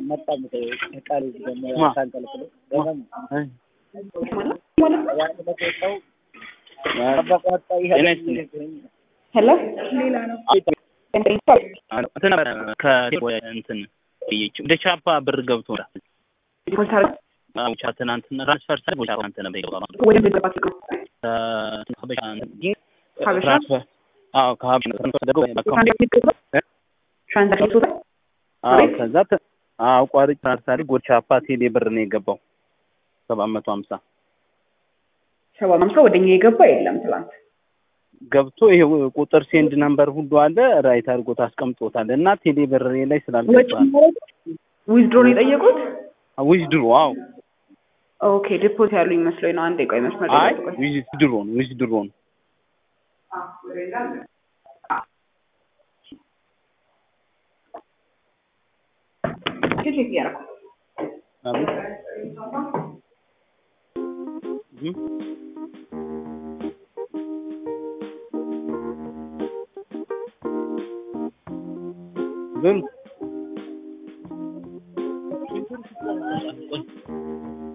መጣ ቃል ደግሞ ማ? ታንቀልቅሎ አይ፣ ያን በቆጣው በቆጣ ይሄ ጤና ይስጥልኝ። ሄሎ እንትን ነበረ ከ- ወደ እንትን ብዬሽ ወደ ቻፓ ብር ገብቶ ብቻ ትናንትና ትራንስፈር ሳይ ብቻ አንተ ነበር የገባው ወደ ገባ ከሀበሻ እንትን ሀበሻ? ትራንስፈር አዎ ከሀበሻ ትራንስፈር ተደርጎ በአካውንት ትራንዛክሽን ቶታል አዎ ከዛ ተ- አዎ ቋሪጥ ትራንስፈር ወደ ቻፓ ቴሌ ብር ነው የገባው ሰባት መቶ ሀምሳ ሰባ ሃምሳ ወደ እኛ የገባ የለም ትላንት ገብቶ ይሄ ቁጥር ሴንድ ነምበር ሁሉ አለ ራይት አድርጎት አስቀምጦታል እና ቴሌ ብር ላይ ወጪ ስላልገባ ዊዝድሮ ነው የጠየቁት ዊዝ ድሮ አዎ ኦኬ ዲፖት ያሉ ይመስለኝ ነው አንዴ ቆይ መስመር አይ ላይ ቆይ ዊዝ ድሮ ነው ዊዝ ድሮ ነው ቼክ እያደረኩ አቤት እም። ግን